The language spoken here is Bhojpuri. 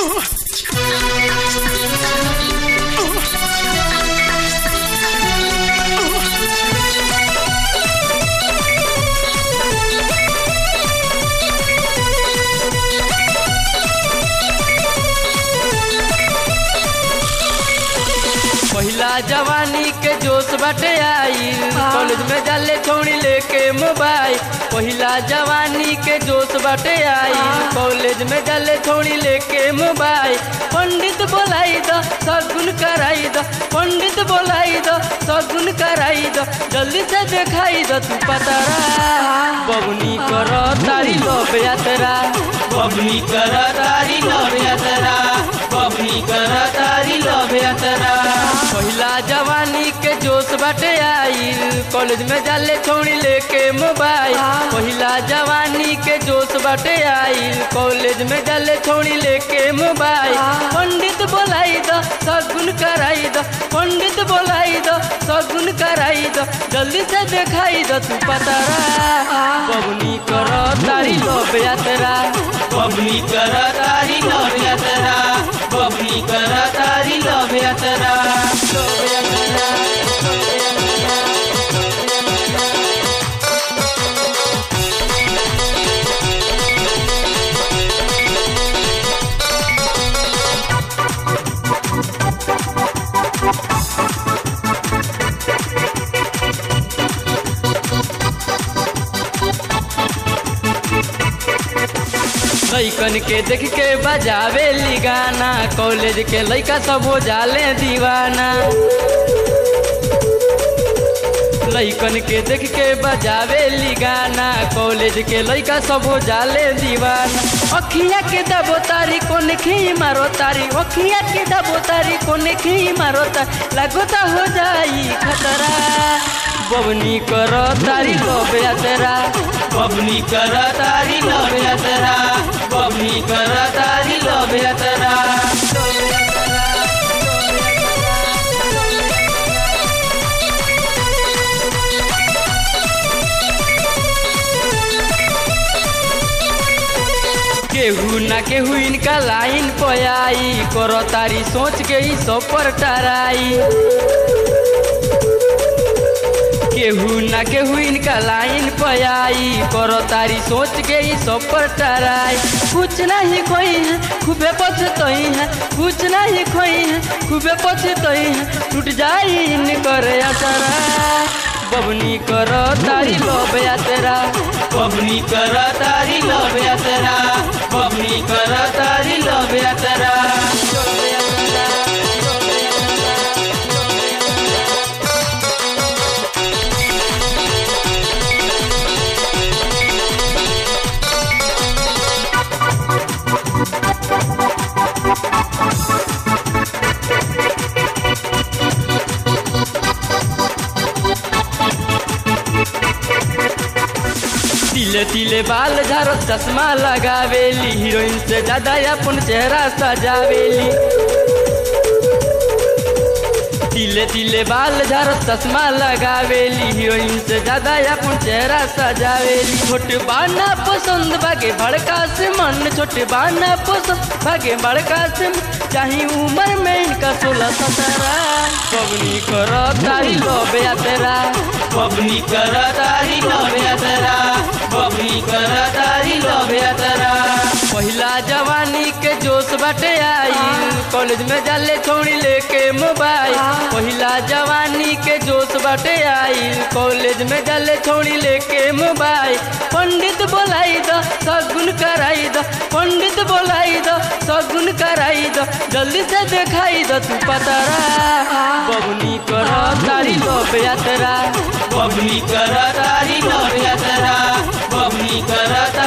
पहिला जवानी के जोश बाटे आई कॉलेज में जाले छोड़ी लेके मोबाइल पहिला जवानी के जोश बाटे आई कॉलेज में जाले छोड़ी लेके मोबाइल पंडित बोलाई दो सगुन कराई दो पंडित बोलाई दो सगुन कराई दो जल्दी से दिखाई दो तू पतरा बबनी करो तारी लोभ यात्रा बबनी कर तारी लव यात्रा बबनी कर तारी लव यात्रा पहिला जवानी के जोश बाटे आई कॉलेज में जाले छोड़ी लेके मोबाइल पहिला जवानी के जोश बाटे आई कॉलेज में जाले छोड़ी लेके मोबाइल पंडित बोलाई दो सगुन कराई दो पंडित बोलाई दो सगुन कराई दो जल्दी से दिखाई दो तू पतरा बबनी करो तारी लोभ यात्रा बबनी कर तारी लव यात्रा बबनी कर तारी लव यात्रा लव यात्रा लैकन के देख के बजावे ली गाना कॉलेज के लैका सब हो जाले दीवाना लैकन के देख के बजावे ली गाना कॉलेज के लैका सब हो जाले दीवाना अखिया के दबो तारी कोन खी मारो तारी अखिया के दबो तारी कोन खी मारो तारी लगोता हो जाई खतरा बबनी करो तारी लोभ यात्रा बबनी कर तारी लव यात्रा बबनी कर तारी लव यात्रा केहू ना केहू इनका लाइन पयाई करो तारी सोच के ही सब पर टराई केहू ना केहू इनका लाइन पयाई करो तारी सोच के ही सब पर टराई कुछ नहीं खोई है खूबे पछतई है कुछ नहीं खोई है खूबे पछतई है टूट जाई इन करे असरा बबनी करो तारी लोभ यात्रा बबनी कर तारी लव यात्रा बबनी कर तारी लव यात्रा तिले तिले बाल झारो चश्मा लगावेली हीरोइन से ज्यादा अपन चेहरा सजावेली तिले तिले बाल झारो चश्मा लगावेली हीरोइन से ज्यादा अपन चेहरा सजावेली छोट बाना पसंद भागे भड़का से मन छोट बाना पसंद भागे भड़का से मन। चाही उम्र में इनका सोलह सत्रह पवनी करो तारी लोभ यात्रा बबनी कर तारी लव यात्रा बबनी कर तारी लव यात्रा पहिला जवानी के जोश बाटे आई कॉलेज में जाले छोड़ी लेके मोबाइल पहिला जवानी के जोश बाटे आई कॉलेज में जाले छोड़ी लेके मोबाइल पंडित बोलाई दो सगुन कराई दो पंडित बोलाई दो सगुन कराई दो जल्दी से दिखाई दो तू पतरा बबनी करो तारी लोभ यात्रा बबनी कर तारी लव यात्रा बबनी कर